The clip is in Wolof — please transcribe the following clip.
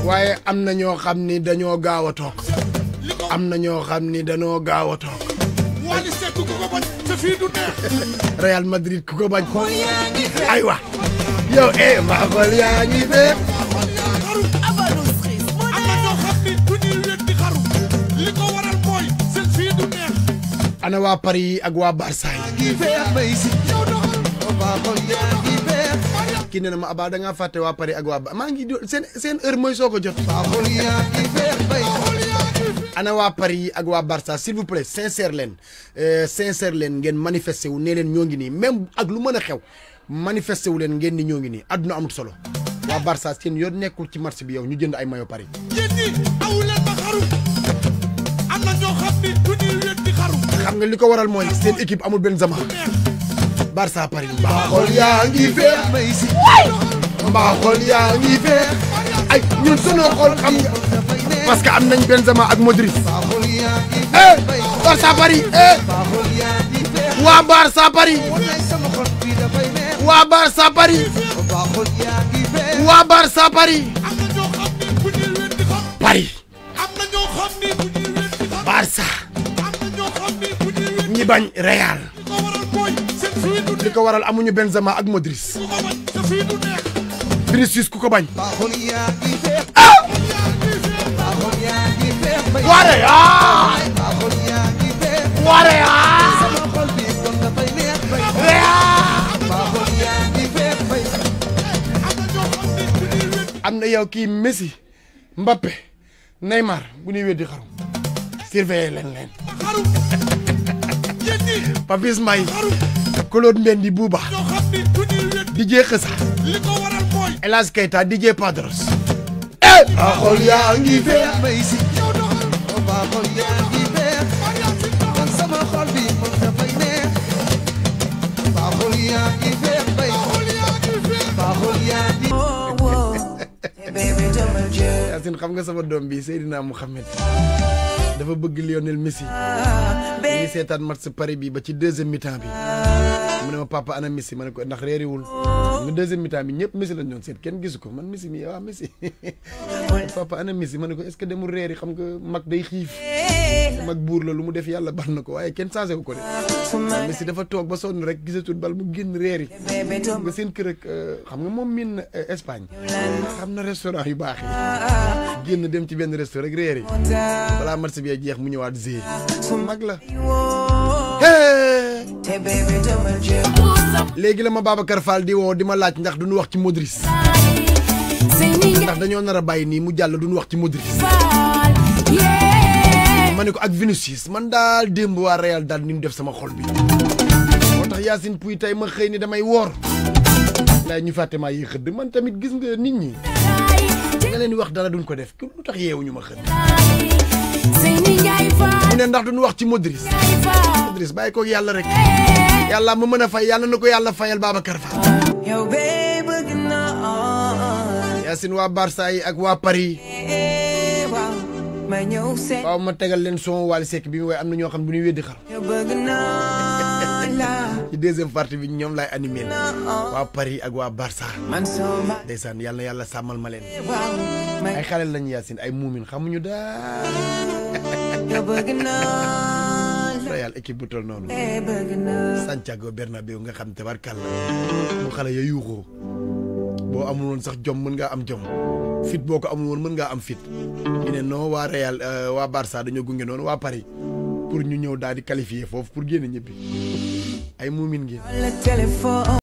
waaye am na ñoo xam ni dañoo gaaw a toog li ko am na ñoo xam ni dañoo gaaw a toog Wally Seck ku ko bañ te fii du neex Real Madrid ku ko bañ aywa yow eh maa xool yaa ngi fee xaru am na ñoo xam ni du ñuy wet di xaru li ko waral mooy seen fii du neex ana waa Paris ak waa Barça yi yow doxal kii nee na ma abaa da ngaa fàtte waa Paris ak waa Ba maa ngi do- seen seen heure mooy soo ko jot ana waa Paris ak waa Barça s'il vous plaît sincère leen euh, sincère leen ngeen manifesté wu nee leen ñoo ngi nii même ak lu mën a xew manifesté wu leen ngeen ni ñoo ngi nii àdduna amut solo waa Barça seen yoon nekkul ci match bi yow ñu jënd ay maillot Paris yéen ñi awu leen ma xaru am na ñoo xam ni du ñuy wet di xaru xam nga li ko waral mooy seen équipe amul Benzema neex Barça Paris mbaa xool yaa ngi feex mbaa xool yaa ngi feex ay ñun sunu xool xam nga parce que am nañ Benzema ak Modric eh Barça Paris eh waa Barça Paris waa Barça Paris waa Barça Paris am na ñoo xam ni bu ñuy wet di xaru Paris am na ñoo xam ni bu ñuy wet di xaru Barça am na ñoo xam ni bu ñuy wet ñi bañ Real li ko waral mooy seen fii du li neex ko waral amuñu Benzema ak Modric ku ko bañ te fii du neex Vinicius ku ko bañ waa Real waa Real am na yow kii Messi Mbappé Neymar bu ñuy weddi xaru surveiller leen leen xaru yéen ñi Papis May xaru Claude Mendy Bouba ñoo xam ni du ñuy wet DJ Xësa li ko waral mooy El Hadj Keita DJ Padros eh a xool yaa ngi fee yow doxal Yacine xam nga sama doom bi Seydina Mouhamed dafa bëgg Lionel Messi ñu ngi seetaan match Paris bi ba ci deuxième mi-temps bi mu ne ma papa ana Messi ma ne ko ndax réeriwul nga deuxième mi-temps bi ñëpp Messi lañ doon seet kenn gisu ko man Messi mi waa Messi papa ana Messi ma ne ko est-ce que demul réeri xam nga mag day xiif mag buur la lu mu def yàlla baax na ko waaye kenn changé wu ko de Messi dafa toog ba sonn rek gisatul bal mu génn réeri xam nga seen kër ak xam nga moom miin na Espagne xam na restaurant yu baax yi génn dem ci benn restaurant rek réeri balaa match bi jeex mu ñëwaat zee mag la Hey! léegi la ma Babacar Fall di woo di ma laaj ndax duñu wax ci Modric ndax dañoo nar a bàyyi nii mu jàll duñu wax ci Modric ma ne ko ak Vinicius man daal démb waa Real daal ni ñu def sama xol bi moo tax Yacine Pouy tey ma xëy ni damay woor laay ñu fàtte maa yi xëdd man tamit gis nga nit ñi nga leen di wax dara duñ ko def lu tax yeewuñu ma xëdd mu ne ndax duñu wax ci Modric Modric bàyyi ko yàlla rek yàlla ma mën a fay yàlla na ko yàlla fayal Babacar Fall Yacine waa Barça yi ak waa Paris waaw ma tegal leen son Wally Seck bi mu waaye am na ñoo xam bu ñuy weddi xar ci deuxième partie bi ñoom laay animé waa Paris ak waa Barça ndeysaan yàlla na yàlla sàmmal ma leen ay xale lañu Yacine ay muumin xamuñu daal Real équipe bu tol noonu Santiago Bernabéu nga xam tabarkàlla bu xale ya yuuxoo boo amul woon sax jom mën ngaa am jom fit boo ko amul woon mën ngaa am fit ñu ne non waa Real waa Barça dañoo gunge noonu waa Paris pour ñu ñëw daal di qualifier foofu pour génn ñëppi ay muumin ngeen